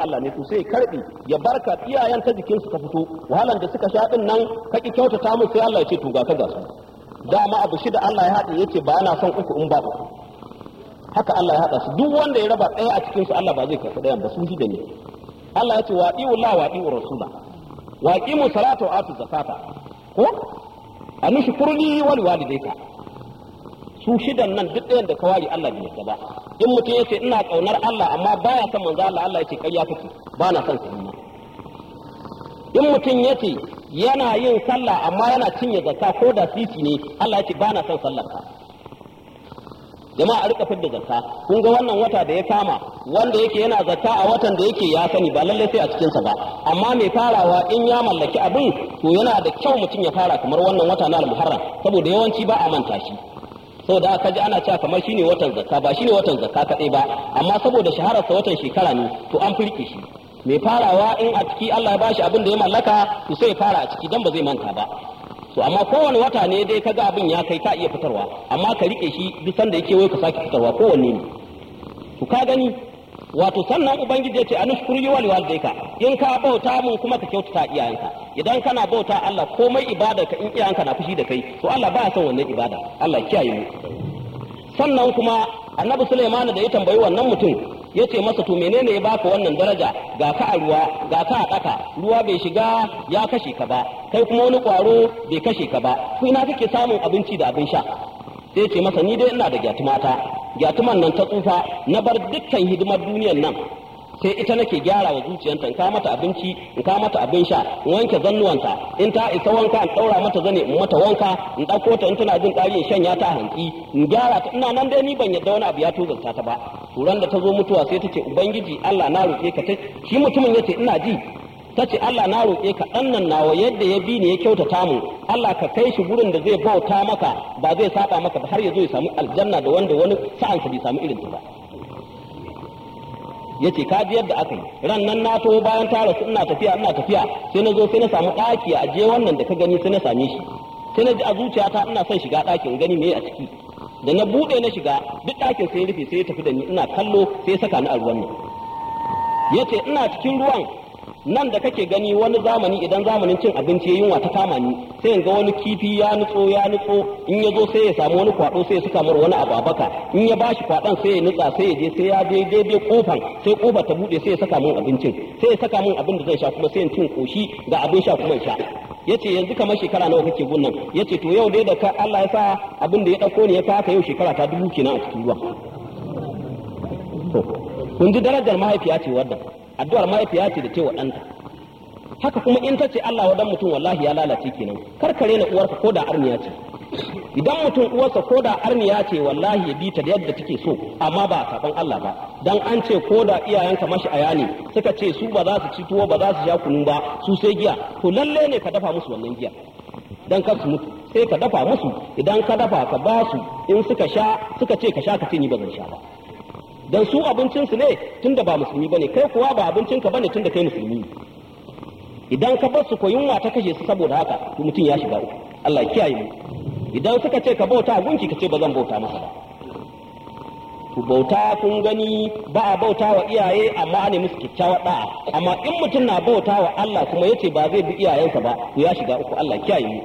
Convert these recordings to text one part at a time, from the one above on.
Allah ne to sai ya karbi ya barka iyayen ta jikin su ka fito wahalan da suka sha din nan ka ki kyautata musu sai Allah ya ce to ga ka ga su dama abu shida Allah ya haɗe yace ba ana son uku in ba uku haka Allah ya haɗa su duk wanda ya raba ɗaya a cikin su Allah ba zai karɓi ɗayan ba su shida ne Allah ya ce wa ɗiwu la wa ɗiwu rasula wa qimu salata wa atu zakata ko anushkurni wal walidayka su shidan nan duk ɗayan da kawari Allah bai yarda ba in mutum yace ina kaunar Allah amma baya son manzo Allah Allah yace ƙarya kake ba na son sunna in mutum yace yana yin sallah amma yana cinye zakka ko da sisi ne Allah yace ba na son sallar ka jama'a a rika fidda zakka kun ga wannan wata da ya kama wanda yake yana zakka a watan da yake ya sani ba lallai sai a cikinsa ba amma mai farawa in ya mallaki abin to yana da kyau mutum ya fara kamar wannan wata na al-muharram saboda yawanci ba a manta shi saboda aka ji ana cewa kamar shine watan zakka ba shine watan zakka kadai ba amma saboda shahararsa watan shekara ne to an firke shi mai farawa in a ciki Allah ya bashi abin da ya mallaka to sai ya fara a ciki dan ba zai manta ba to amma kowane wata ne dai kaga abin ya kai ka iya fitarwa amma ka rike shi duk sanda yake wai ka sake fitarwa kowanne ne to ka gani wato sannan ubangiji ya ce anushkuru wal walidayka in ka bauta mun kuma ka kyautata iyayenka idan kana bauta Allah komai ibada ka in iyayenka na fushi da kai to Allah baya son wannan ibada Allah kiyaye mu sannan kuma annabi Sulaiman da ya tambayi wannan mutum ya ce masa to menene ya baka wannan daraja ga ka a ruwa ga ka a ƙasa ruwa bai shiga ya kashe ka ba kai kuma wani ƙwaro bai kashe ka ba ko ina kake samun abinci da abin sha sai ce masa ni dai ina da gyatumata gyatuman nan ta tsufa na bar dukkan hidimar duniyar nan sai ita nake gyara wa zuciyarta in ka mata abinci in ka mata abin sha in wanke zannuwanta in ta isa wanka in daura mata zane in mata wanka in ɗauko ta in tana jin ƙari in shanya ta hanki in gyara ta ina nan dai ni ban yadda wani abu ya tozarta ta ba turan da ta zo mutuwa sai ta ce ubangiji Allah na roƙe ka ta shi mutumin ya ce ina ji ta ce Allah na roƙe ka ɗan nan nawa yadda ya bi ni ya kyautata mu Allah ka kai shi gurin da zai bauta maka ba zai saba maka ba har ya zo ya samu aljanna da wanda wani sa'ansa bai samu irin ta ba ya ce ka ji yadda aka yi ran nan na to bayan ta rasu ina tafiya ina tafiya sai na zo sai na samu ɗaki a je wannan da ka gani sai na same shi sai na ji a zuciyata ina son shiga ɗakin gani me a ciki da na buɗe na shiga duk ɗakin sai ya rufe sai ya tafi da ni ina kallo sai ya saka ni a ruwan nan ya ce ina cikin ruwan nan da kake gani wani zamani idan zamanin cin abinci ya yunwa ta kama ni sai in ga wani kifi ya nutso ya nutso in ya zo sai ya samu wani kwado sai ya saka mar wani abu a baka in ya bashi kwadon sai ya nutsa sai ya je sai ya je daidai kofan sai kofar ta bude sai ya saka mun abincin sai ya saka mun abin da zan sha kuma sai in cin koshi ga abin sha kuma in sha yace yanzu kamar shekara nawa kake gunnan yace to yau dai da ka Allah ya sa abin da ya dauko ne ya kaka yau shekara ta dubu kenan a cikin ruwa kun ji darajar mahaifiya ce wadda addu'ar mahaifiya ce da ce wa ɗanta haka kuma in ta ce Allah wa dan mutum wallahi ya lalace kenan karkare na uwarka ko da arniya ce idan mutum uwarsa ko da arniya ce wallahi ya bi ta da yadda take so amma ba a saban Allah ba dan an ce ko da iyayenka mashi aya ne suka ce su ba za su ci tuwo ba za su sha kunu ba su sai giya to lalle ne ka dafa musu wannan giya dan kar su mutu sai ka dafa musu idan ka dafa ka ba su in suka sha suka ce ka sha ka ce ni ba zan sha ba dan su abincinsu ne tunda ba musulmi bane kai kuwa ba abincinka bane tunda kai musulmi ne idan ka bar su ko yunwa ta kashe su saboda haka to mutum ya shiga uku Allah ya kiyaye mu idan suka ce ka bauta gunki ka ce ba zan bauta masa ba ku bauta kun gani ba a bauta wa iyaye amma ne musu kyakkyawar da'a amma in mutum na bauta wa Allah kuma yace ba zai bi iyayensa ba to ya shiga uku Allah ya kiyaye mu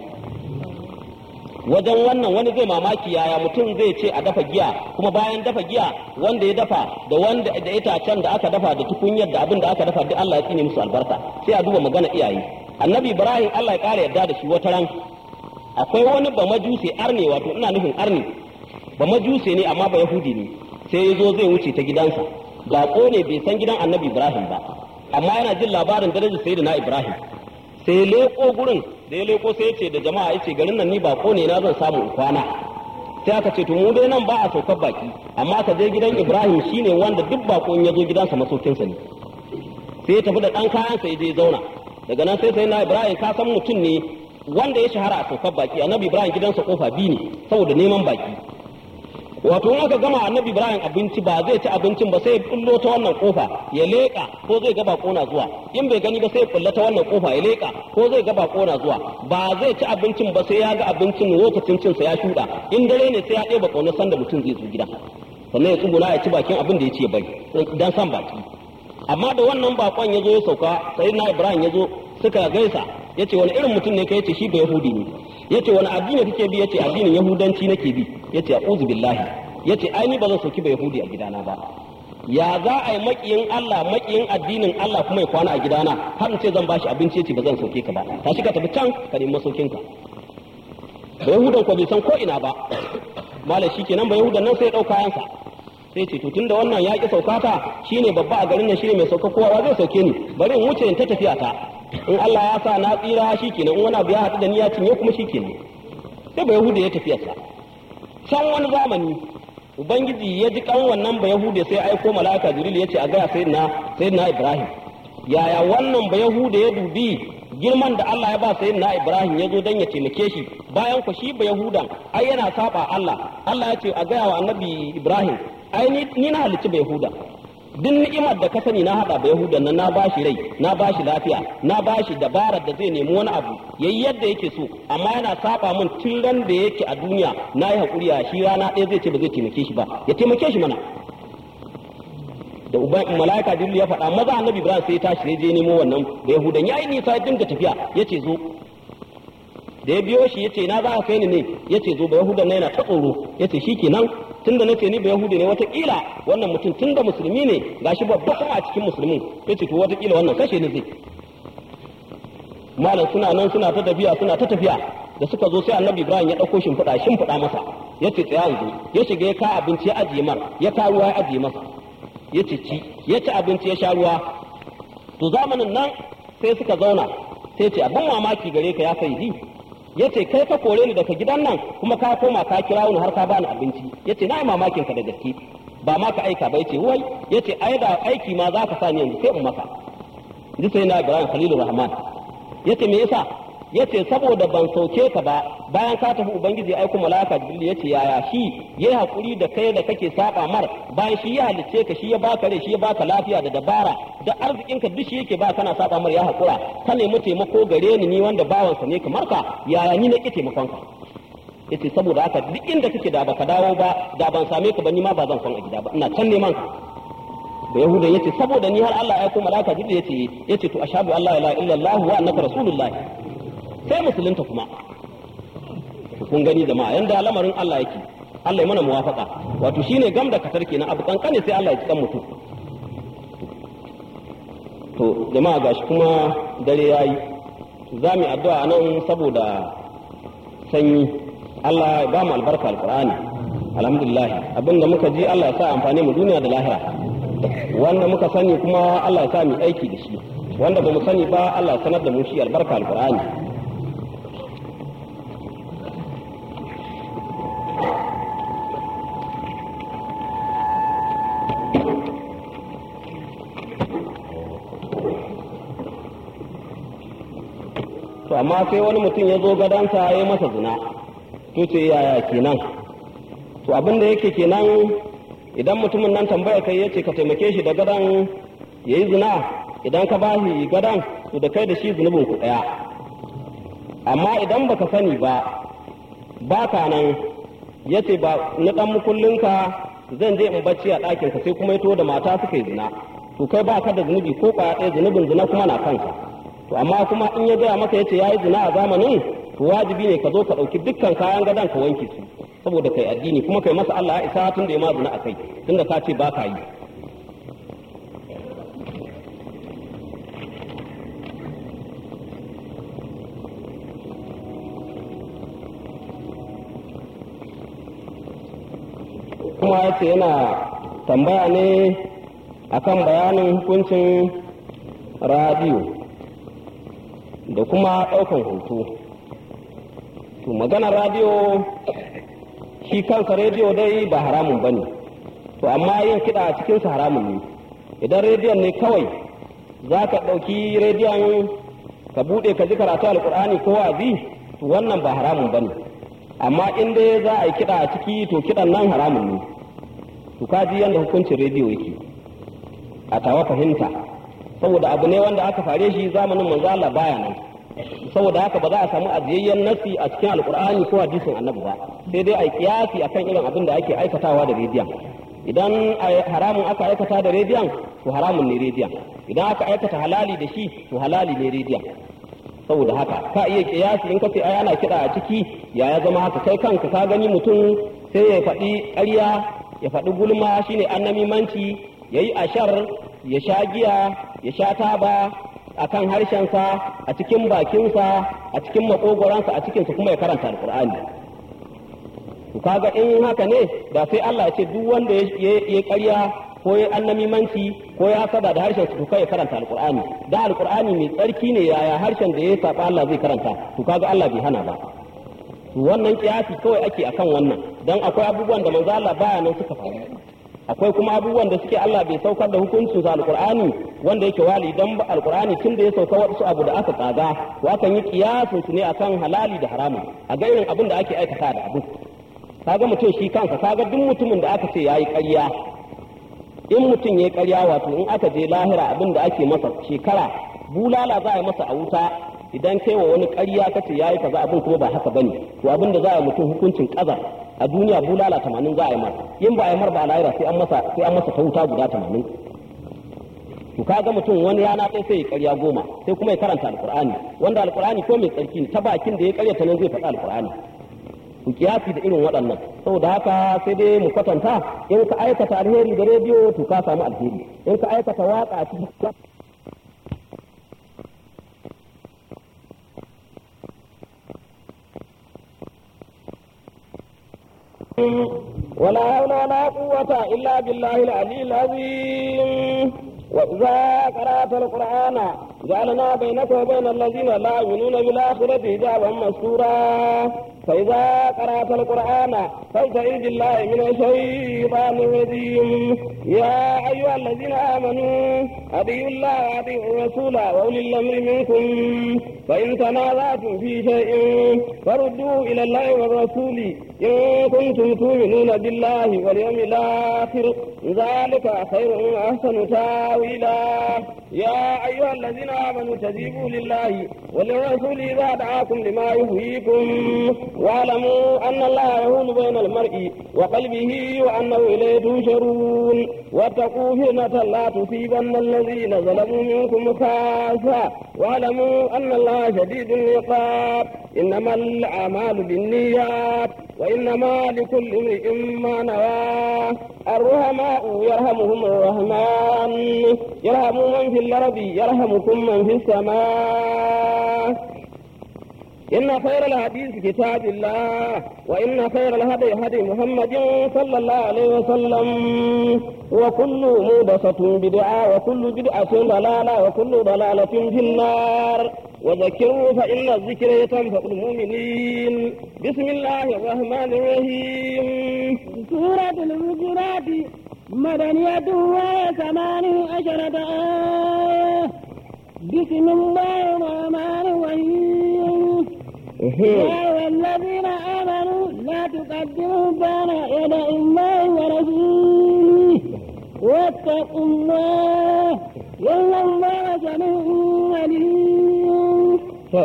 wajen wannan wani zai mamaki yaya mutum zai ce a dafa giya kuma bayan dafa giya wanda ya dafa da wanda da itacen da aka dafa da tukunyar da abin da aka dafa duk Allah ya tsine musu albarka sai a duba magana iyaye annabi ibrahim Allah ya kara yarda da shi wata ran akwai wani ba majuse arne wato ina nufin arne ba majuse ne amma ba yahudi ne sai ya zo zai wuce ta gidansa baƙo ne bai san gidan annabi ibrahim ba amma yana jin labarin darajar sayyidina ibrahim sai leko gurin da ya leko sai ya ce da jama'a ya ce garin nan ni bako ne na zan samu in kwana sai aka ce to mu dai nan ba a saukar baki amma ka je gidan Ibrahim shine wanda duk bako in ya zo gidansa masaukinsa ne sai ya tafi da dan kayan sai je zauna daga nan sai sai na Ibrahim ka san mutum ne wanda ya shahara a saukar baki annabi Ibrahim gidansa kofa biyu ne saboda neman baki wato in aka gama annabi ibrahim abinci ba zai ci abincin ba sai ya kullo ta wannan kofa ya leka ko zai ga bako na zuwa in bai gani ba sai ya kulla ta wannan kofa ya leka ko zai ga bako na zuwa ba zai ci abincin ba sai ya ga abincin lokacin cin sa ya shuda in dare ne sai ya ɗeba kaunar sanda mutum zai zo gida sannan ya tsuguna ya ci bakin abin da ya ci ya bari dan san baki amma da wannan bakon ya zo ya sauka sai na ibrahim ya zo suka gaisa ya ce wani irin mutum ne ka yace shi ba yahudi ne ya ce wani addini kake bi ya ce addinin yahudanci nake bi ya ce a'udhu billahi ya ce ai ni ba zan sauki ba yahudi a gidana ba ya za a yi makiyin Allah makiyin addinin Allah kuma ya kwana a gidana har in ce zan bashi abinci ya ce ba zan sauke ka ba tashi ka tafi can ka nemi masaukinka ba yahudan ko bai san ko ina ba malam shi kenan ba yahudan nan sai ya ɗauka yansa sai ce to tunda wannan ya ki saukata shine babba a garin nan shine mai sauka kowa zai sauke ni bari in wuce in ta tafiya ta in Allah ya sa na tsira shikenan in wani abu ya haɗu da ni ya cinye kuma shikenan sai ba yahuda ya tafiyarsa can wani zamani ubangiji ya ji kan wannan ba yahuda sai aiko mala'ika jibril ya ce a gaya sayyidina sayyidina ibrahim yaya wannan ba yahuda ya dubi girman da Allah ya ba sayyidina ibrahim ya zo dan ya taimake shi bayan ku shi ba yahudan ai yana saba Allah Allah ya ce a gaya wa annabi ibrahim ai ni na halicci bai huda duk ni'imar da ka sani na hada bai hudan nan na bashi rai na bashi lafiya na bashi dabarar da zai nemi wani abu yayi yadda yake so amma yana saba min tun ran da yake a duniya na yi hakuri a shi rana ɗaya zai ce ba zai taimake shi ba ya taimake shi mana da uban malaika jibril ya faɗa maza annabi ibrahim sai ya tashi sai je nemo wannan bai hudan yayi nisa ya dinga tafiya yace zo da ya biyo shi yace na za ka kai ni ne yace zo bai hudan yana ta tsoro yace shikenan tunda nace ni ba yahudi ne watakila wannan mutum tunda musulmi ne gashi babba kuma a cikin musulmin yace to watakila wannan kashe ni zai malam suna nan suna ta tafiya suna ta tafiya da suka zo sai annabi ibrahim ya dauko shimfiɗa shimfiɗa masa yace tsaya yanzu ya shiga ya ka abinci ya ajiye mar ya ka ruwa ya ajiye masa ya ci ci ya ci abinci ya sha ruwa to zamanin nan sai suka zauna sai ce abin mamaki gare ka ya sai ya ce kai ka kore ni daga gidan nan kuma ka koma ka kira ni har ka bani abinci ya ce na yi mamakin ka da gaske ba ma ka aika ba ya ce wai ya ce ai da aiki ma za ka sa ni yanzu sai in maka ji sai na ibrahim khalilur rahman ya ce me yasa ya ce saboda ban sauke ka ba bayan ka tafi ubangiji ya aiko malaka jibril ya ce yaya shi yayi hakuri da kai da kake saba mar bayan shi ya halicce ka shi ya baka rai shi ya baka lafiya da dabara da arzikin ka duk shi yake ba kana saba mar ya hakura ka nemi taimako gare ni ni wanda bawansa ne kamar ka yaya ni na ki taimakon ka yace saboda haka duk inda kake da baka dawo ba da ban same ka ba ni ma ba zan kwan a gida ba ina can neman ka da yahudan yace saboda ni har Allah ya aiko malaka jibril yace yace to ashhadu an la ilaha illallah wa annaka rasulullah sai musulunta kuma kun gani jama'a yanda lamarin Allah yake Allah ya mana muwafaka wato shine gam da katar kenan abu kankane sai Allah ya cikan mutum to jama'a gashi kuma dare yayi za mu addu'a nan saboda sanyi Allah ya ba mu albarka alqur'ani alhamdulillah abinda muka ji Allah ya sa amfani mu duniya da lahira wanda muka sani kuma Allah ya sa mu aiki da shi wanda ba mu sani ba Allah ya sanar da mu shi albarka alqur'ani to amma sai wani mutum ya zo gadansa ya yi masa zina to ce yaya kenan to abin da yake kenan idan mutumin nan tambaya kai yace ka taimake shi da gadan ya yi zina idan ka ba shi gadan to da kai da shi zunubin ku ɗaya amma idan baka sani ba ba ka nan yace ba na ɗan mukullinka zan je in bacci a ɗakinka sai kuma ya da mata suka yi zina to kai ba ka da zunubi ko ƙwaya ɗaya zunubin zina kuma na kanka to amma kuma in ya gaya maka yace yayi zina a zamanin to wajibi ne ka zo ka ɗauki dukkan kayan gadon ka wanke su saboda kai addini kuma kai masa Allah ya isa tun da ya ma zina akai tunda ka ce ba ka yi kuma yace yana tambaya ne akan bayanin hukuncin radiyo da kuma ɗaukan hoto to maganar radiyo shi kansa rediyo dai ba haramun ba ne to amma yin kiɗa a cikinsa haramun ne idan rediyon ne kawai za ka ɗauki rediyon ka buɗe ka ji karatu alƙur'ani ko wazi to wannan ba haramun ba ne amma in dai za a yi kiɗa a ciki to kiɗan nan haramun ne to ka ji yadda hukuncin rediyo yake a tawa fahimta saboda abu ne wanda aka fare shi zamanin manzo Allah baya nan saboda haka ba za a samu ajiyayyen nasi a cikin alkur'ani ko hadisin annabi ba sai dai a yi kiyasi akan irin abin da ake aikatawa da rediyon idan haramun aka aikata da rediyon to haramun ne rediyon idan aka aikata halali da shi to halali ne rediyon saboda haka ka iya kiyasi in ka ce ai ana kiɗa a ciki ya ya zama haka kai kanka ka gani mutum sai ya faɗi ƙarya ya faɗi gulma shine annamimanci ya yi ashar ya sha giya ya sha taba a kan harshensa a cikin bakinsa a cikin makogoransa a cikinsa kuma ya karanta alƙur'ani to kaga in haka ne da sai Allah ya ce duk wanda ya ƙarya ko ya annamimanci ko ya sada da harshen to kai ya karanta alqur'ani da alqur'ani mai tsarki ne yaya harshen da ya saba Allah zai karanta to kaga Allah bai hana ba to wannan kiyasi kawai ake akan wannan dan akwai abubuwan da manzo Allah baya nan suka faru akwai kuma abubuwan da suke Allah bai saukar da hukuncin sa alqur'ani wanda yake wali dan alqur'ani tun da ya sauka wasu abu da aka tsaga to akan yi kiyasin su ne akan halali da haramun a ga irin abin da ake aikata da abu kaga mutum shi kansa kaga duk mutumin da aka ce yayi ƙarya in mutum ya karya wato in aka je lahira abin da ake masa shekara bulala za a yi masa a wuta idan kai wa wani karya ka ce yayi kaza abin kuma ba haka bane to abin da za a mutum hukuncin kaza a duniya bulala tamanin za a yi masa in ba a yi mar ba a lahira sai an masa sai an masa ta wuta guda tamanin to kaga mutum wani yana ɗaya sai ya karya goma sai kuma ya karanta alqur'ani wanda alqur'ani ko mai tsarki ne ta bakin da ya karyata nan zai faɗi alqur'ani ku kiyasi da irin waɗannan saboda haka sai dai mu kwatanta in ka aikata alheri da rediyo to ka samu alheri in ka aikata waka a cikin ولا حول ولا قوة إلا بالله العلي العظيم وإذا قرأت القرآن جعلنا بينك وبين الذين لا يؤمنون بالآخرة حجابا مستورا فإذا قرأت القرآن فاستعذ بالله من الشيطان الرجيم يا أيها الذين آمنوا أطيعوا الله وأطيعوا الرسول وأولي الأمر منكم فإن تنازعتم في شيء فردوه إلى الله والرسول إن كنتم تؤمنون بالله واليوم الآخر ذلك خير وأحسن تاويلا يا أيها الذين آمنوا استجيبوا لله وللرسول إذا دعاكم لما يحييكم واعلموا أن الله يهول بين المرء وقلبه وأنه إليه تنشرون واتقوا فتنة لا تصيبن الذين ظلموا منكم خاصة واعلموا أن الله شديد العقاب إنما الأعمال بالنيات وإنما لكل امرئ ما نوى الرحماء يرحمهم الرحمن يرحم من في الأرض يرحمكم من في السماء إن خير الحديث كتاب الله وإن خير الهدي هدي محمد صلى الله عليه وسلم وكل مودسة بدعة وكل بدعة ضلالة وكل ضلالة في النار وذكروا فإن الذكر تنفع المؤمنين بسم الله الرحمن الرحيم سورة الهجرات مدنية وثمان عشرة آية بسم الله الرحمن الرحيم يا أيها الذين آمنوا لا تقدموا بين يدي الله ورسوله واتقوا الله إن الله سميع عليم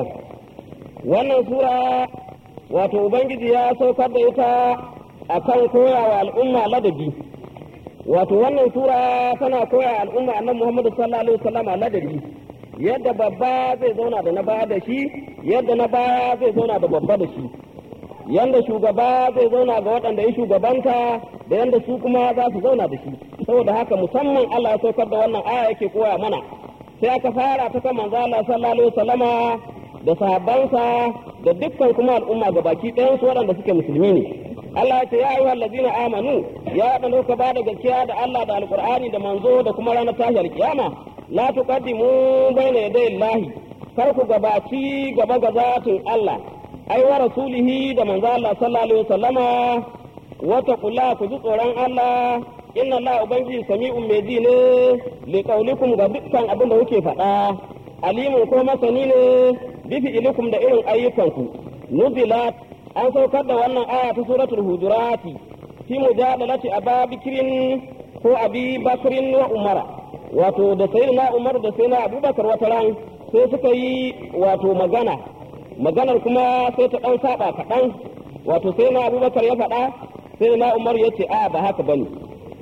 wannan sura wato ubangiji ya saukar da ita akan koyawa al'umma ladabi wato wannan sura tana koya al'umma annabi Muhammad sallallahu alaihi wasallam ladabi yadda babba zai zauna da na baya da shi yadda na baya zai zauna da babba da shi yanda shugaba zai zauna ga waɗanda ya shugabanta da yanda su kuma za su zauna da shi saboda haka musamman Allah ya saukar da wannan aya yake koya mana sai aka fara ta kan manzo Allah sallallahu alaihi wasallama da sahabbansa da dukkan kuma al'umma ga baki ɗayan su waɗanda suke musulmi ne Allah ya ce ya ayyuhal ladina amanu ya waɗanda kuka ba da gaskiya da Allah da alqur'ani da manzo da kuma ranar tashar kiyama la tuqaddimu bayna yaday Allah kar ku gabaci gaba ga zatin Allah ai wa rasulihi da manzo Allah sallallahu alaihi wasallama wa taqulla ku ji tsoron Allah inna Allah ubangiji sami'un mai ji ne li qaulikum ga dukkan abin da kuke faɗa alimun ko masani ne bi fi'ilikum da irin ayyukanku nuzilat an saukar da wannan aya ta suratul hujurati fi mujadalati ababikirin ko abi bakrin wa umara wato da sayyidina umar da sayyidina abubakar wata ran sai suka yi wato magana maganar kuma sai ta dan saba kaɗan wato sayyidina abubakar ya faɗa sayyidina umar ya ce a ba haka bane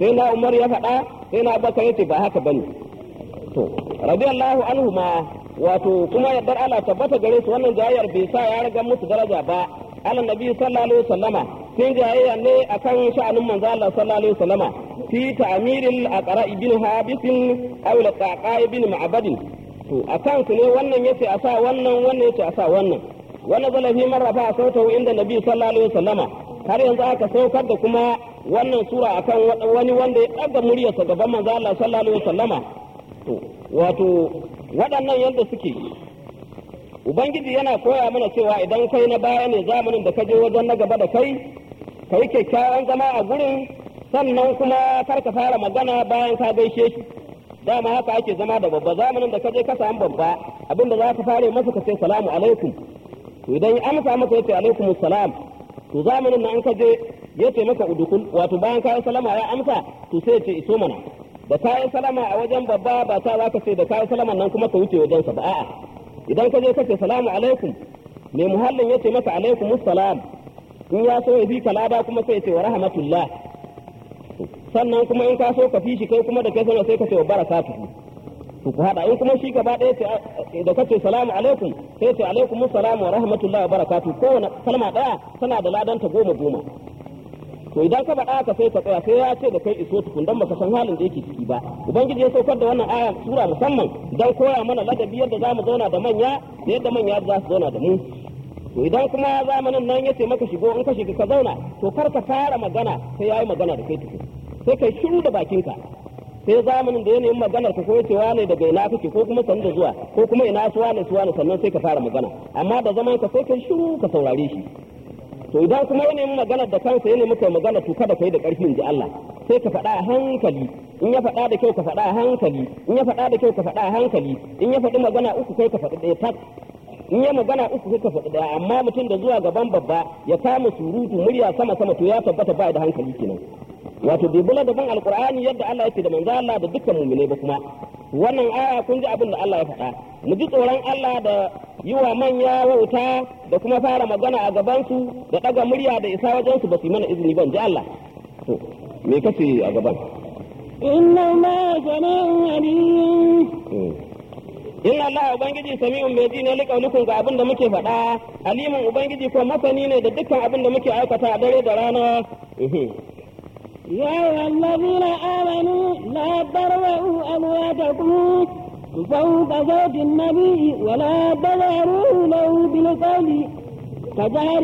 sai na umar ya faɗa sai na abubakar ya ce ba haka bane to radiyallahu anhu ma wato kuma yardar Allah tabbata gare su wannan jayayyar bai sa ya raga musu daraja ba Allah nabi sallallahu alaihi wasallama sun jayayya ne akan sha'anin manzo Allah sallallahu alaihi wasallama fi ta'miril aqra ibn habisin aw al-qaqa ibn ma'badin to akan su ne wannan yace a sa wannan wannan yace a sa wannan wannan zalafi marrafa a sautahu inda nabi sallallahu alaihi wasallama har yanzu aka saukar da kuma wannan sura akan wani wanda ya ɗaga muryarsa gaban manzo Allah sallallahu alaihi wasallama to wato waɗannan yadda suke ubangiji yana koya mana cewa idan kai na baya ne zamanin da ka je wajen na gaba da kai ka yi kyakkyawan zama a gurin sannan kuma kar ka fara magana bayan ka gaishe shi dama haka ake zama da babba zamanin da ka je ka samu babba abinda za ka fara masa ka ce salamu alaikum to idan ya amsa maka ya ce alaikum salam to zamanin nan ka je ya ce maka udukul wato bayan kayan salama ya amsa to sai ya ce iso mana da kayan salama a wajen babba ba ta za ka ce da kayan salaman nan kuma ka wuce wajensa ba a'a idan ka je ka ce salamu alaikum mai muhallin ya ce maka alaikum salam in ya so ya fi ka lada kuma sai ya ce wa rahmatullah sannan kuma in ka so ka fi shi kai kuma da kai sana sai ka ce wa barakatuhu to ku hada in kuma shi gaba ɗaya ce da kace salamu alaikum sai ce alaikum salamu wa rahmatullahi wa barakatuh kowane kalma ɗaya tana da ladanta goma goma to idan ka faɗa ka sai ka tsaya sai ya ce da kai iso tukun dan baka san halin da yake ciki ba ubangiji ya saukar da wannan aya sura musamman dan koya mana ladabi yadda zamu zauna da manya da yadda manya za su zauna da mu to idan kuma zamanin nan yace maka shigo in ka shiga ka zauna to kar ka fara magana sai yayi magana da kai tukun sai kai shiru da bakinka sai zamanin da yanayin maganar ka ko yace wane daga ina kake ko kuma sanin da zuwa ko kuma ina su wane su wane sannan sai ka fara magana amma da zaman ka sai kai shiru ka saurare shi to idan kuma yanayin maganar da kansa yana muka magana to kada kai da karfi in ji Allah sai ka faɗa a hankali in ya faɗa da kyau ka faɗa a hankali in ya faɗa da kyau ka faɗa a hankali in ya faɗi magana uku kai ka faɗi ɗaya tak in ya magana uku kai ka faɗi ɗaya amma mutum da zuwa gaban babba ya kama surutu murya sama sama to ya tabbata ba da hankali kenan wato bai bula da ban alqur'ani yadda Allah yake da manzo Allah da dukkan mu'mine ba kuma wannan aya kun ji abin da Allah ya faɗa mu ji tsoron Allah da yi wa manya wauta da kuma fara magana a gabansu da ɗaga murya da isa wajensu ba su yi mana izini ban ji Allah to me kace a gaban inna ma sami'un alim inna Allah ubangiji sami'un mai ji ne liƙaunukun ga abin da muke faɗa alimin ubangiji ko masani ne da dukkan abin da muke aikata a dare da rana يا أيها الذين آمنوا لا ترفعوا أصواتكم فوق صوت النبي ولا تظهروا له بالقول كجهر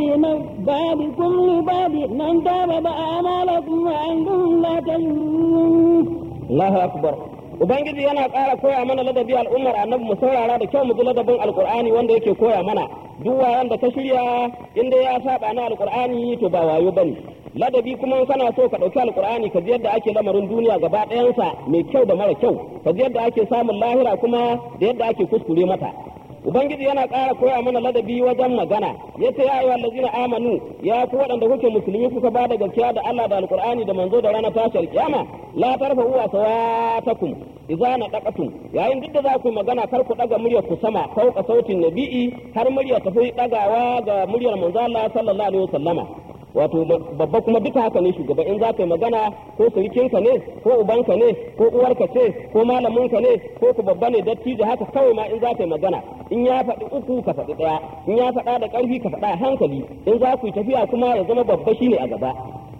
بعضكم لبعض من تاب أعمالكم وأنتم لا تشعرون الله أكبر Ubangiji yana ƙara koya mana ladabi al'ummar annabi mu saurara da kyau mu ji ladabin alkur'ani wanda yake koya mana duk wayan da ka shirya inda ya saba na alkur'ani to ba wayo bane ladabi kuma in kana so ka ɗauki alkur'ani ka ji yadda ake lamarin duniya gaba ɗayansa mai kyau da mara kyau ka ji yadda ake samun lahira kuma da yadda ake kuskure mata ubangiji yana ƙara koya mana ladabi wajen magana ya ce ya yi wallazina amanu ya ku waɗanda kuke musulmi kuka ba da gaskiya da Allah da alkur'ani da manzo da ranar tashar kiyama la tarfa uwa sawatakum idza nadaqatum yayin duk da za ku magana kar ku daga muryar ku sama fauka sautin nabi'i har muryar ta fi dagawa ga muryar manzo Allah sallallahu alaihi wasallama wato babba kuma duka haka ne shugaba in za ka yi magana ko surikinka ne ko ubanka ne ko uwarka ce ko malaminka ne ko ku babba ne dattijo haka kawai ma in za ka yi magana in ya faɗi uku ka faɗi ɗaya in ya faɗa da ƙarfi ka faɗa a hankali in za ku yi tafiya kuma ya zama babba shine a gaba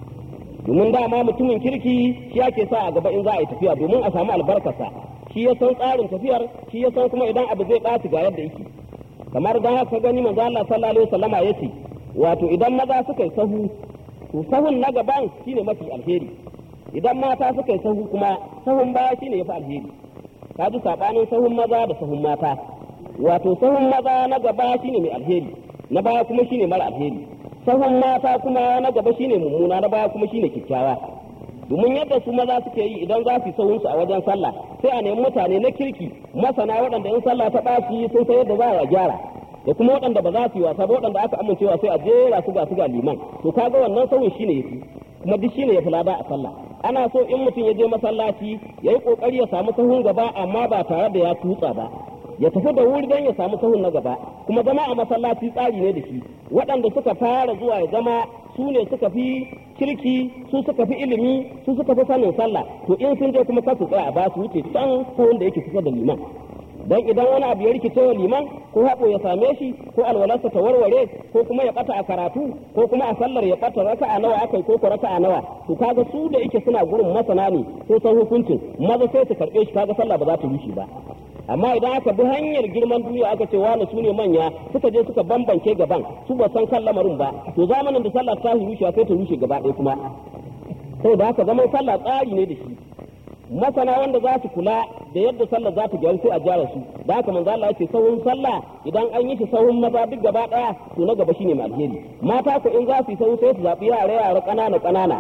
domin dama mutumin kirki shi ake sa a gaba in za a yi tafiya domin a samu albarkarsa shi ya san tsarin tafiyar shi ya san kuma idan abu zai ɓaci ga yadda yake kamar dan haka gani manzo Allah sallallahu alaihi wasallama yace wato idan maza suka yi sahu to sahun na gaban shine mafi alheri idan mata suka yi sahu kuma sahun baya shine yafi alheri ka ji sabanin sahun maza da sahun mata wato sahun maza na gaba shine mai alheri na baya kuma shine mara alheri sahun mata kuma na gaba shine mummuna na baya kuma shine kyakkyawa domin yadda su maza suke yi idan za su sahun su a wajen sallah sai a nemi mutane na kirki masana waɗanda in sallah ta ɓaci sun san yadda za a gyara da kuma waɗanda ba za su yi wasa ba waɗanda aka amincewa sai a jera su ga su ga liman to kaga wannan sauyin shine yafi kuma duk shine yafi lada a sallah ana so in mutum ya je masallaci ya yi kokari ya samu sahun gaba amma ba tare da ya tutsa ba ya tafi da wuri don ya samu sahun na gaba kuma zama a masallaci tsari ne da shi waɗanda suka fara zuwa ya zama su ne suka fi kirki su suka fi ilimi su suka fi sanin sallah to in sun je kuma kasu tsaya ba su wuce can sahun da yake kusa da liman dan idan wani abu ya rikice wa liman ko haɓo ya same shi ko alwalarsa ta warware ko kuma ya ɓata a karatu ko kuma a sallar ya ɓata raka'a nawa akai ko ko raka'a nawa to kaga su da yake suna gurin masana ne sun san hukuncin maza sai su karɓe shi kaga sallah ba za ta rushe ba amma idan aka bi hanyar girman duniya aka ce wani su ne manya suka je suka bambance gaban su ba san kan lamarin ba to zamanin da sallah ta rushe sai ta rushe gaba ɗaya kuma saboda haka zaman sallah tsari ne da shi masana wanda za su kula da yadda sallah za ta gyaru sai a gyara su da haka manzo Allah yace sahun sallah idan an yi shi sahun maza duk gaba daya to na gaba shine mai alheri mata ko in za su yi sahun sai su zabi yara yara kanana kanana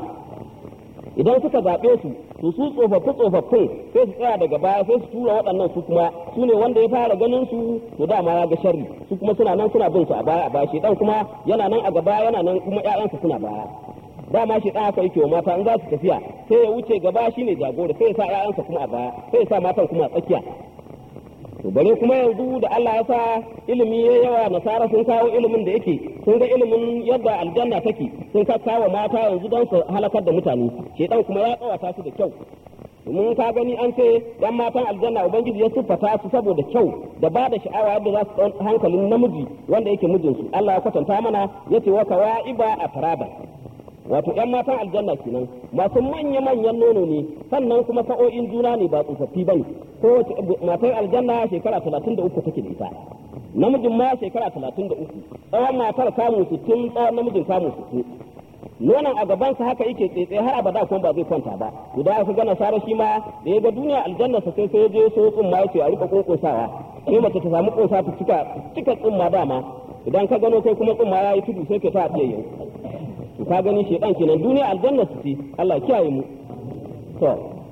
idan suka zabe su to su tsofaffi tsofaffin sai su tsaya daga baya sai su tura waɗannan su kuma su ne wanda ya fara ganin su to dama ya ga sharri su kuma suna nan suna bin su a baya a baya shedan kuma yana nan a gaba yana nan kuma ƴaƴansa suna baya dama shi ɗan aka yake wa mata in za su tafiya sai ya wuce gaba shine jagora sai ya sa ƴaƴansa kuma a baya sai ya sa matan kuma a tsakiya to bare kuma yanzu da Allah ya sa ilimi ya yawa nasara sun kawo ilimin da yake sun ga ilimin yadda aljanna take sun ka kawo mata yanzu don su halakar da mutane shedan kuma ya tsawata su da kyau domin ka gani an ce yan matan aljanna ubangiji ya siffata su saboda kyau da ba da sha'awa yadda za su ɗau hankalin namiji wanda yake mijinsu Allah ya kwatanta mana yace wa kawa'iba a faraba wato ‘yan matan aljanna kenan masu manya-manyan nono ne sannan kuma sa'o'in juna ne ba tsofaffi ba ne ko matar aljanna shekara talatin da uku take da ita namijin ma shekara talatin da uku tsawon matar kamun sittin tsawon namijin kamun sittin nonon a gabansa haka yake tsetse har abada kuma ba zai kwanta ba guda aka ga nasara shi ma da ya ga duniya aljanna sa sai sai je so tsumma yace a rika kunkunsawa sai mace ta samu kunsa ta cika cika tsumma dama idan ka gano kai kuma tsumma yayi tudu sai ka ta fiye yau ka gani shedan kenan duniya aljanna su ce Allah kiyaye mu to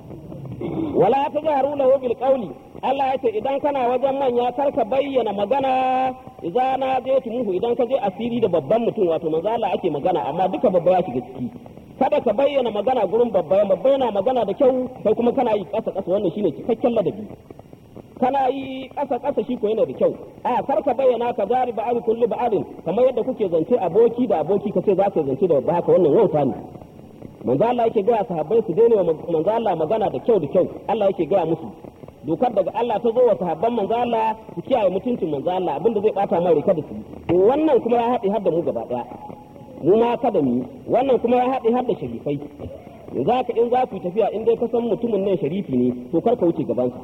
wala tajharu lahu bil qawli Allah ya ce idan kana wajen manya kar ka bayyana magana idza na je tumuhu idan ka je asiri da babban mutum wato manzo Allah ake magana amma duka babba ya shiga ciki kada ka bayyana magana gurin babba babba yana magana da kyau kai kuma kana yi kasa kasa wannan shine cikakken ladabi kana yi ƙasa ƙasa shi ko yana da kyau a kar ka bayyana ka jari ba abi kulli ba abin kamar yadda kuke zance aboki da aboki kace za ka zance da haka wannan wauta ne manzo Allah yake gaya sahabbai su daina manzo Allah magana da kyau da kyau Allah yake gaya musu dokar daga Allah ta zo wa sahabban manzo Allah su kiyaye mutuncin manzo Allah abinda zai bata mai kada su to wannan kuma ya haɗe har da mu gaba daya mu ma kada mu wannan kuma ya haɗe har da sharifai za ka in za ku tafiya in dai ka san mutumin nan sharifi ne to kar ka wuce gabansa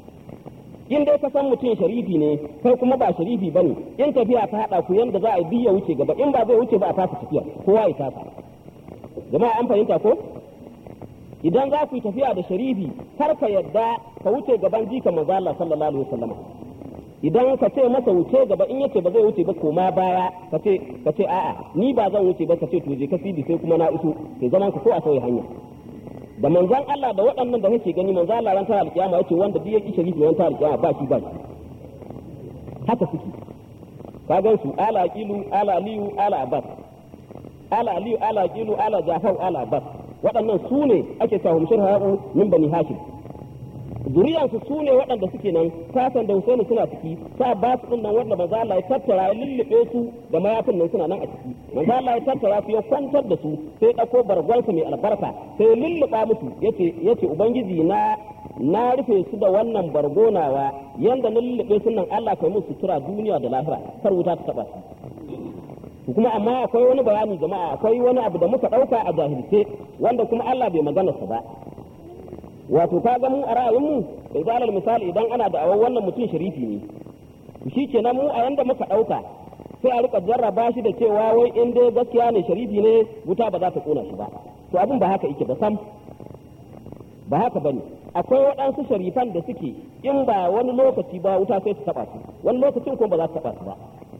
in dai ka san mutum sharifi ne kai kuma ba sharifi bane in tafiya ta hada ku yanda za a biya wuce gaba in ba zai wuce ba a fasa tafiya kowa ya tasa jama'a an fahimta ko idan za ku yi tafiya da sharifi kar ka yadda ka wuce gaban jika manzo Allah sallallahu alaihi wasallam idan ka ce masa wuce gaba in yace ba zai wuce ba koma baya ka ce ka ce a'a ni ba zan wuce ba ka ce to je ka fidi sai kuma na iso sai zaman ka ko a sauya hanya da manzan Allah da waɗannan da kake gani manzan Allah ran tara alkiyama yace wanda duk yake sharifi ran tara alkiyama ba shi ba shi haka suke ka gan su ala aqilu ala aliyu ala abbas ala aliyu ala aqilu ala jafar ala abbas waɗannan su ne ake cewa hum shirhabu min bani hashim zuriyansu su ne waɗanda suke nan sasan da Husaini suna ciki sa ba su din nan wanda manzo Allah ya tattara ya lullube su da mayafin nan suna nan a ciki manzo Allah ya tattara su ya kwantar da su sai ya dauko bargwansa mai albarka sai ya lulluba musu yace yace ubangiji na na rufe su da wannan bargonawa yanda na lullube su nan Allah kai musu sutura duniya da lahira kar wuta ta taba su kuma amma akwai wani bayani jama'a akwai wani abu da muka dauka a jahilce wanda kuma Allah bai magana sa ba wato ka ga mu a ra'ayinmu da zalar misali idan ana da awon wannan mutum sharifi ne shi kenan mu a yanda muka ɗauka sai a rika jarraba shi da cewa wai in dai gaskiya ne sharifi ne wuta ba za ta kona shi ba to abin ba haka yake ba sam ba haka bane akwai waɗansu sharifan da suke in ba wani lokaci ba wuta sai su taɓa su wani lokacin kuma ba za su taɓa su ba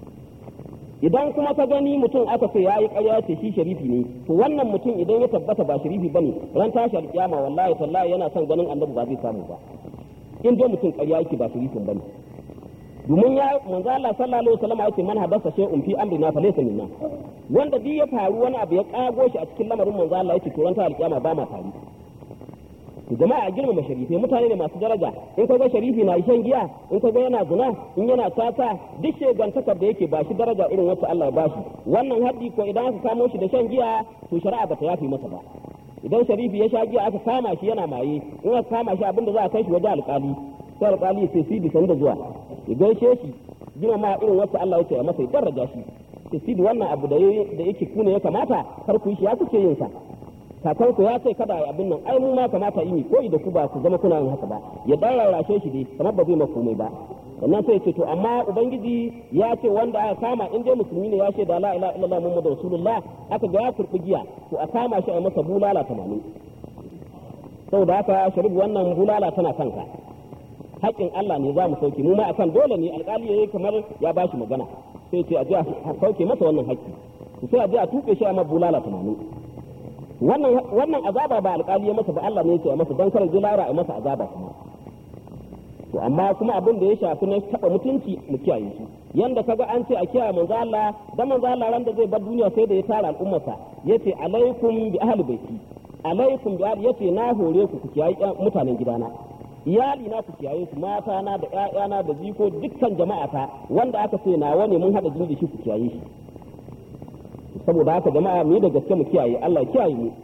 idan kuma ka gani mutum aka ce yayi ƙarya ce shi sharifi ne to wannan mutum idan ya tabbata ba sharifi bane ran tashi alƙiyama wallahi tallahi yana son ganin annabi ba zai samu ba in dai mutum ƙarya yake ba sharifin bane domin ya manzo Allah sallallahu alaihi wasallam yace man habasa shay'un fi amrina fa laysa minna wanda duk ya faru wani abu ya kago shi a cikin lamarin manzo Allah yace to ran tashi alƙiyama ba ma tare jama'a a girmama sharifai mutane ne masu daraja in ka ga sharifi na shan giya in ka ga yana zina in yana tata duk shegantakar da yake ba shi daraja irin wacce Allah ya bashi wannan haddi ko idan aka kamo shi da shan giya to shari'a bata yafi masa ba idan sharifi ya sha giya aka kama shi yana maye in aka kama shi abinda za a kai shi waje alƙali sai alƙali sai sidi san da zuwa ya gaishe shi girmama irin wacce Allah yake ya masa ya daraja shi sai sidi wannan abu da yake kuna ya kamata kar ku yi shi ya kuke yin sa kakan ku ya ce kada yi abin nan ai mu ma kamata yi koyi da ku ba ku zama kuna yin haka ba ya dan rarrashe shi dai kamar ba zai ma komai ba sannan sai ce to amma ubangiji ya ce wanda aka kama in dai musulmi ne ya ce da la ilaha illallah muhammadu rasulullah aka ga ya kurbi giya to a kama shi a masa bulala 80 saboda haka sharif wannan bulala tana kanka haƙƙin Allah ne za mu sauke mu ma akan dole ne alƙali yayi kamar ya bashi magana sai ce a je a sauke masa wannan haƙƙi sai a je a tuke shi a ma bulala 80 wannan wannan azaba ba alƙali ya masa ba Allah ne yake ya masa dan kar jilara a masa azaba kuma to amma kuma abin da ya shafi na taba mutunci mu kiyaye su yanda kaga an ce a kiyaye manzo Allah dan manzo Allah ran da zai bar duniya sai da ya tara al'ummarsa yace alaikum bi ahli baiti alaikum bi ahli yace na hore ku ku kiyaye mutanen gidana iyali na ku kiyaye su mata na da ƴaƴana da jiko dukkan jama'ata wanda aka ce nawa ne mun hada jini da shi ku kiyaye shi saboda haka jama'a mu da gaske mu kiyaye Allah kiyaye mu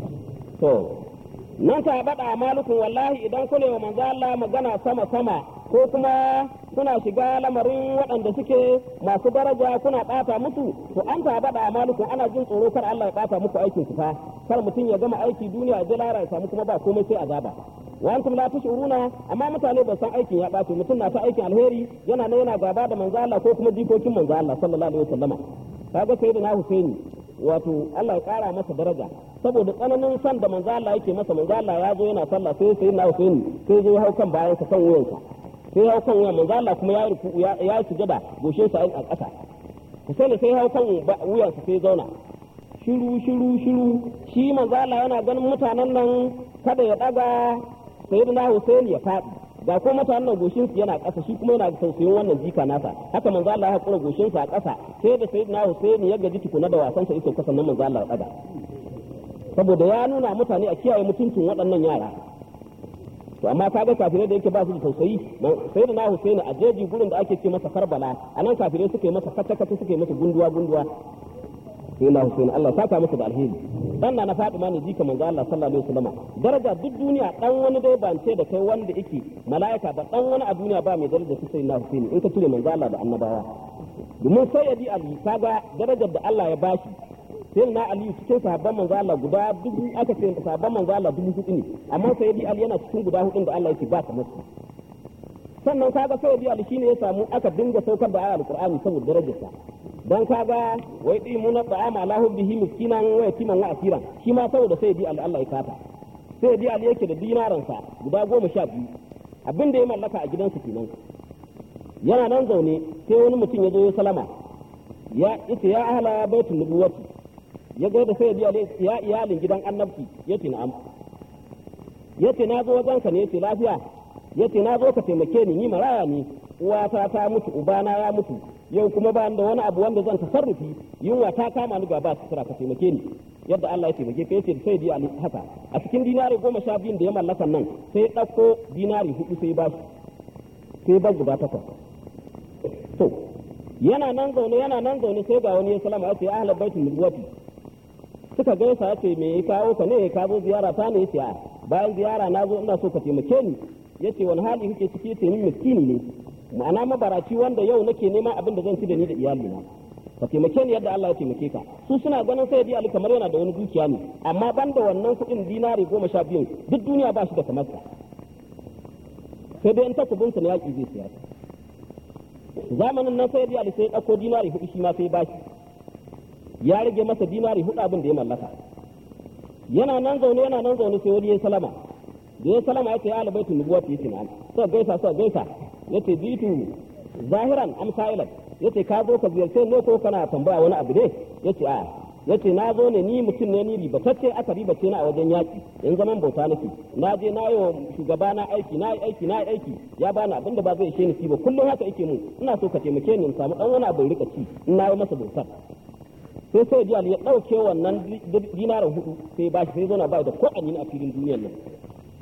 to nan ka bada malukun wallahi idan kune wa manzo Allah magana sama sama ko kuma kuna shiga lamarin waɗanda suke masu daraja kuna ɓata musu to an ta bada malukun ana jin tsoro kar Allah ya ɓata muku aikin ku fa kar mutum ya gama aiki duniya ya lara ya samu kuma ba komai sai azaba wa antum la tashuruna amma mutane ba san aikin ya ɓace mutum na ta aikin alheri yana nan yana gaba da manzo Allah ko kuma jikokin manzo Allah sallallahu alaihi wasallama kaga sayyidina Husaini wato Allah ya kara masa daraja saboda tsananin san da manzo Allah yake masa manzo Allah ya zo yana sallah sai sai na Husaini sai zo hau kan bayan sa kan wuyansa sai hau kan wuyan manzo Allah kuma ya rufu ya ya sujada goshe sa a ƙasa Husaini sai hau kan wuyansa sai zauna shiru shiru shiru shi manzo Allah yana ganin mutanen nan kada ya daga sayyidina Husaini ya faɗi ga ko mutanen nan goshin su yana ƙasa shi kuma yana tausayin wannan jika nasa haka manzo Allah ya hakura goshin sa a ƙasa sai da sayyidina Husaini ya gaji tukuna da wasan sa iso kasan nan manzo Allah ya daga saboda ya nuna mutane a kiyaye mutuncin waɗannan yara to amma kaga kafirai da yake ba su da tausayi sayyidina Husaini a jeji gurin da ake ce masa Karbala anan kafirai suka yi masa kata kata suka yi masa gunduwa gunduwa sayyidina Husaini Allah saka masa da alheri dan na Fatima ne jika manzo Allah sallallahu alaihi wasallam daraja duk duniya dan wani dai ban ce da kai wanda yake malaika ba dan wani a duniya ba mai daraja su sai na Husaini in ka ture manzo Allah da annabawa domin sayyidi Ali kaga darajar da Allah ya bashi sai na Ali cikin sahabban manzo Allah guda dubu aka ce sahabban manzo Allah dubu hudu ne amma sayyidi Ali yana cikin guda hudun da Allah yake ba ta musu sannan kaga sayyidi Ali shine ya samu aka dinga saukar da ayatul Qur'ani saboda darajarsa dan kaga wai di mun da ama lahu bihi miskinan wa yatiman wa asiran shi ma saboda sai di Allah ya kata sai di Allah yake da dinaran sa guda goma sha biyu abin da ya mallaka a gidansa kenan yana nan zaune sai wani mutum ya zo ya salama ya ita ya ahla baitul nubuwati ya ga da sai di Allah ya iyalin gidan annabci yace na'am yace na zo wajen ka ne yace lafiya yace na zo ka taimake ni ni maraya ne uwata ta mutu ubana ya mutu yau kuma ba da wani abu wanda zan tasarrufi yunwa ta kama ni gaba su ka taimake ni yadda Allah ya taimake ka yace sai di ali haka a cikin dinari goma sha biyun da ya mallaka nan sai ɗauko dinari hudu sai ba sai ba guda takwas to yana nan zaune yana nan zaune sai ga wani ya salama ya ce ya ahlal baitul nubuwati suka gaisa ya ce me ya kawo ka ne ka zo ziyara ta ne ya ce a bayan ziyara na zo ina so ka taimake ni yace wani hali kake ciki yace ni miskini ne ma'ana mabaraci wanda yau nake neman abin da zan ci da ni da iyalina ka taimake ni yadda Allah ya taimake ka su suna ganin sai di Ali kamar yana da wani dukiya ne amma banda wannan kuɗin dinari goma sha biyun duk duniya ba shi da kamar sa sai dai in takubin sa na yaƙi zai siyar zamanin nan sai di Ali sai ya ɗauko dinari hudu shi ma sai ba shi ya rage masa dinari hudu abin da ya mallaka yana nan zaune yana nan zaune sai wani ya salama da ya salama ya ce ya alabaitu nubuwati yace na'am so gaisa so gaisa yace bitu zahiran am sa'ilan yace ka zo ka ziyarce ne ko kana tambaya wani abu ne yace a yace na zo ne ni mutum ne ni ribatacce aka ribace na a wajen yaki in zaman bauta nake na je na yi wa shugaba na aiki na yi aiki na yi aiki ya bani abin da ba zai ishe ni ba kullum haka yake mun ina so ka taimake ni in samu dan wani abu rika ci in na yi masa bautar sai sai jiyal ya dauke wannan dinarin hudu sai ba shi sai zo na ba da ko a filin duniyar nan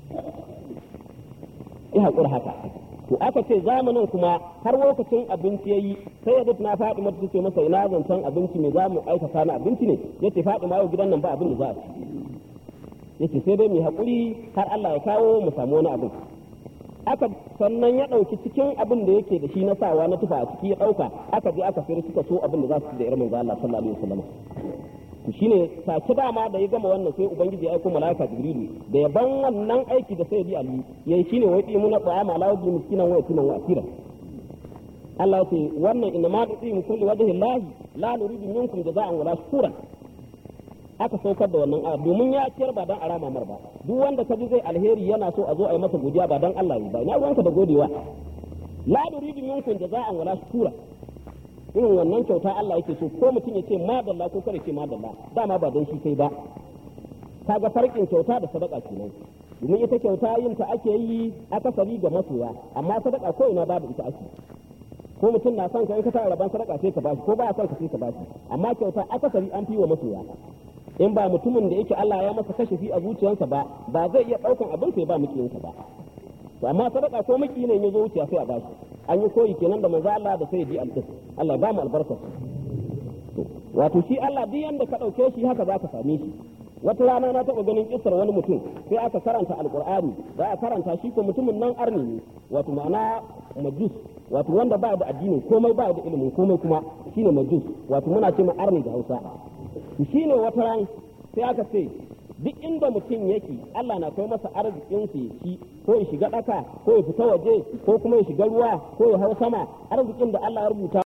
ya haƙura haka to aka ce zamanin kuma har lokacin abinci yayi sai ya na faɗi mata ce masa ina zancen abinci me za mu aikata na abinci ne yace faɗi ma yau gidan nan ba abin da za a ci yace sai dai mu haƙuri har Allah ya kawo mu samu wani abin aka sannan ya ɗauki cikin abin da yake da shi na sawa na tufa a ciki ya ɗauka aka je aka sayar suka so abin da za su ci da irin manzo Allah sallallahu alaihi wasallam to shine take dama da ya gama wannan sai ubangiji ya aika malaika jibrilu da ya ban wannan aiki da sai ali yayi shine wai dimu na ta'ama ala wajhi miskinan wa yatiman wa asira Allah ce wannan inna ma tu'im kulli wajhi Allah la nuridu minkum jaza'an wala shukuran aka saukar da wannan aya domin ya ciyar ba dan arama mar ba duk wanda ka ji zai alheri yana so a zo a yi masa godiya ba dan Allah ba ina ruwanka da godewa la nuridu minkum jaza'an wala shukura irin wannan kyauta Allah yake so ko mutum ya ce madalla ko kare ce madalla dama ba dan shi kai ba kaga farkin kyauta da sadaka kenan domin ita kyauta yin ta ake yi akasari ga masoya amma sadaka ko ina babu ita ake ko mutum na son ka in ka tara rabon sadaka sai ka bashi ko ba son ka sai ka bashi amma kyauta akasari an fi wa masoya in ba mutumin da yake Allah ya masa kashafi a zuciyarsa ba ba zai iya daukan abin sai ba mukiyinsa ba to amma sadaka ko miki ne ya zo wuciya sai a bashi an yi koyi kenan da manzo Allah da sai ji alƙis Allah ba mu albarka wato shi Allah duk yanda ka dauke shi haka za ka same shi wata rana na taɓa ganin kisar wani mutum sai aka karanta alkur'ani za a karanta shi ko mutumin nan arni ne wato ma'ana majus wato wanda ba da addini komai ba da ilimin komai kuma shine majus wato muna ce ma arni da Hausa shine wata ran sai aka ce duk inda mutum yake Allah na kai masa arzikin sa ya ci ko ya shiga daka ko ya fita waje ko kuma ya shiga ruwa ko ya hau sama arzikin da Allah ya rubuta